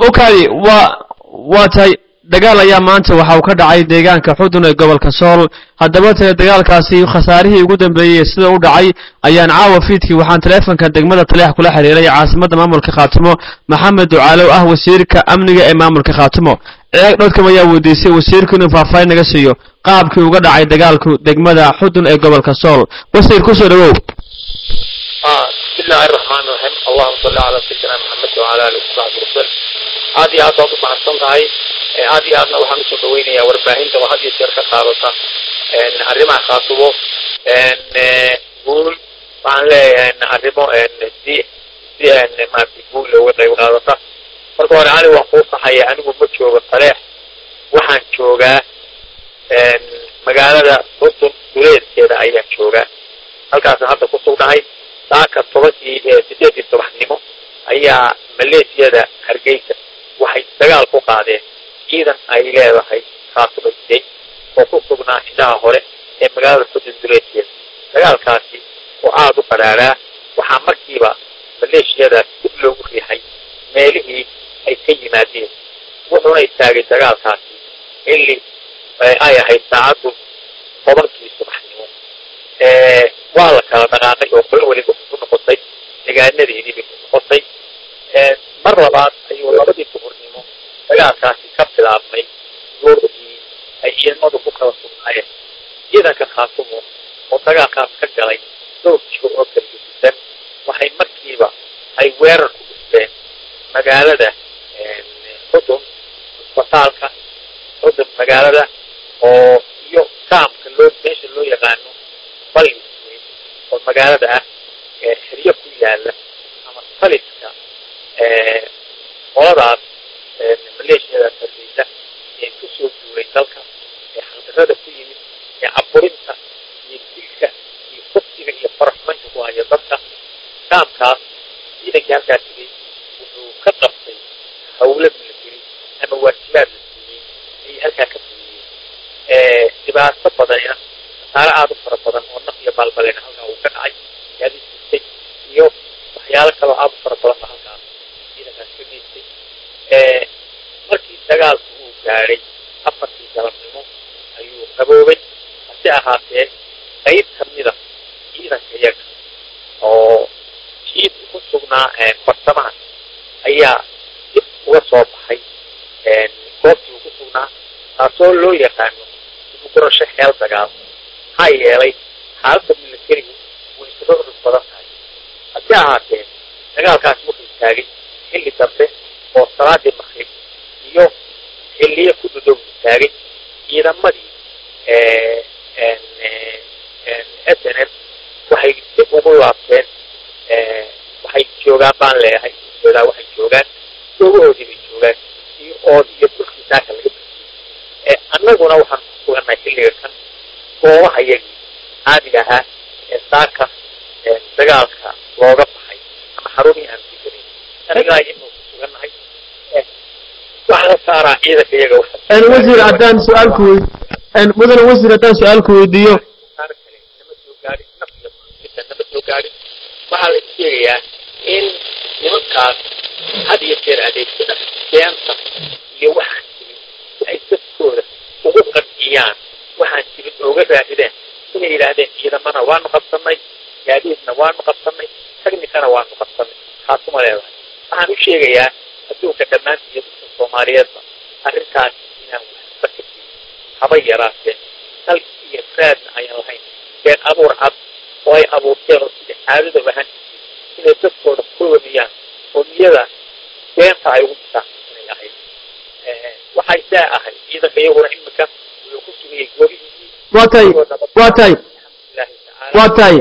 okaadi waa waa tahay dagaal ayaa maanta waxa uu ka dhacay deegaanka xudun ee gobolka sool haddaba tale dagaalkaasi khasaarihii ugu dambeeyey sida u dhacay ayaan caawa fiidkii waxaan taleefonka degmada taleex kula xiriiray caasimadda maamulka khaatimo maxamed ducaalow ah wasiirka amniga ee maamulka khaatimo ceeg dhowdkam ayaa weydiisay wasiirku inuu faahfaahin naga siiyo qaabkii uga dhacay dagaalku degmada xudun ee gobolka sool wasiir kusoo dhawow بسم الله الرحمن الرحيم اللهم صل على سيدنا محمد وعلى اله وصحبه وسلم aad iyo aad baad u mahadsan tahay aad iyo aadna waxaan usoo dhaweynayaa warbaahinta oo had iyo jeer ka qaadata arrimaha khaatubo guul waxaan leeyahay arrimo si si maarata guul looga qayb qaadata marka hore ani waan kuu saxaya anigu ma joogo taleex waxaan joogaa magaalada xutun duleedkeeda ayaan joogaa halkaasaan hadda ku sugnahay saaka tobankii sideedii subaxnimo ayaa maleesiyada hargeysa waxay dagaal ku qaadeen ciidan ay leedahay khaatumaysay oo ku sugnaa indhaha hore ee magaalada xudun duleedkeeda dagaalkaasi oo aada u qadhaadhaa waxaa markiiba maleeshiyada dib loogu riixay meelihii ay ka yimaadeen wuxuuna istaagay dagaalkaasi xilli ay ahayd saacaddu tobankii subaxnimo waa la kala dhaqaaqay oo qolo weliba ku noqotay degaanadeedii bay ku noqotay mar labaad ayuu labadii duhurnimo dagaalkaasi ka bilaabmay goorkii ay ciidamadu ku kala sugnaayeen ciidanka khaatumo oo dagaalkaas ka galay dhowr jiro oo kala gedisan waxay markiiba ay weerar ku dhufteen magaalada xudun isbitaalka xudun magaalada oo iyo kaamka loo meesha loo yaqaano ballis oo magaalada ah xeryo ku yaala ama taliska qoladaas maleeshiyada sargeysa ee kusoo duulay dalka ee xaldarada ku yimid ee caburinta iyo dilka iyo kufsiga iyo faraxumaynta ku haya dadka kaamkaas ciidankii halkaa tegay wuxuu ka qabtay hawla military ama waajibaad la siiyey ayay halkaa ka fuliyeen dhibaato badanina khasaare aada u fara badan oo naf iyo baalbalena halkaa uu ka dhacay yaadi jirtay iyo waxyaalo kaloo aada u fara badan ba halkaas ciidankaas ka geystay markii dagaalku uu gaadhay afartii galabnimo ayuu qaboobay hase ahaatee qayb kamida ciidanka iyaga oo jiidka ku sugnaa farsamaha ayaa dib uga soo baxay goobtii uu ku sugnaa taasoo loo yaqaano dibugurasho xeel dagaal maxaa yeelay xaaladda militarigu way isaga urus badan tahay hase ahaatee dagaalkaasi wuxuu istaagay xilli dambe oo salaadii makrib iyo xilliyo ku dhudhow istaagay ciidamadii s n m waxay dib ugu laabteen waxay joogaan baan leeyahay ujeedaa waxay joogaan doogahoodii bay joogaan iyo ood iyo dhulkii saaka laga bixiyey annaguna waxaan ku sugannahay xilliga kan goobaha yagii caadiga ahaa ee saaka dagaalka looga baxay ama xarumihii aan kujirin anigaa inuu ku sugannahay waxaa la saaraa ciidanka iyaga wasiir haddaan su-aalku wey mudane wasiir haddaan su-aalku weydiiyo nama soo gaadhin naf iyo ita nama soo gaadhin waxaa la sheegayaa in nimankaas had iyo jeer adeegsada beenta iyo waxaan jirin si ay dadkooda ugu qanciyaan waxaan jirin ooga raadideen inay yidhaahdeen ciidamana waanu qabsanay gaadiidna waanu qabsanay technicana waanu qabsanay taasuma leedahay waxaan u sheegayaa adduunka dhammaantii iyo dadka soomaaliyeedba arrintaas inaan waxba ka jirin haba yaraatee sal iyo raadna ayaan lahayn been abuur cad oo ay abuurteen oo sida caadada ahaan jirtay inay dadkooda ku wadiyaan oo niyada beenta ay ugu jirtaan inay ahayd waxay saa ahay ciidanka iyaguna imika wuxuu ku sugayay goobihii waa tahay waa tahay waa tahay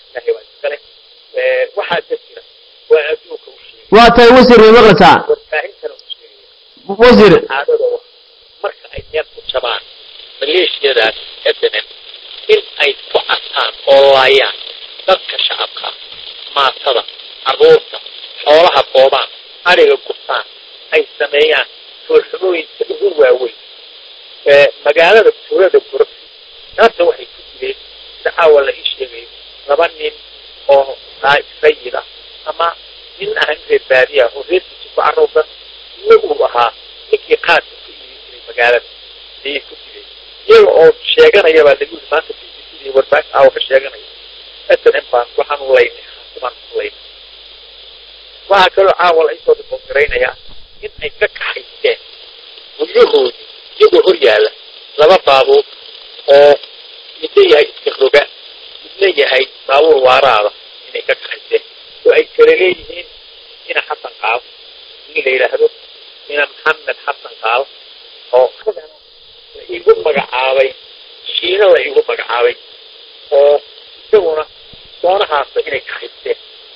waxaa ka jira waa adduunka u sheegay waa tahay wasiir way maqlaysaa warbaahintana u sheegaya wasiir caadada wa marka ay meel ku jabaan maleeshiyadaas snm in ay ku casaan oo laayaan dadka shacabka maatada carruurta xoolaha boobaan ariga gurtaan ay sameeyaan foolxumooyinka ugu waaweyn magaalada tuulada gurabsi naarta waxay ku jireen sida caawa la ii sheegayo laba nin oo rayid ah ama nin ahan reer baadiya oo reerkiisa ku carruursan uu ahaa ninkii qaadka ku iibin jiray magaalada ayay ku dileen iyaga oo sheeganaya baa lagu yiri maanta b b c da warbaahin aawa ka sheeganaya s n m baan waxaan u laynay xaasimaan u laynay waxaa kaloo caawa la isoo diboogaraynaya in ay ka kaxaysteen guryahoodii iyagoo hor yaalla laba baabuur oo midna yahay iska roga midna yahay baabuur waaraada inay ka kaxaysteen oo ay kala leeyihiin ina xasan qaal nin la yidhaahdo ina maxamed xasan qaal oo la igu magacaabay shiina la igu magacaabay oo isaguna doonahaasa inay kaxaysteen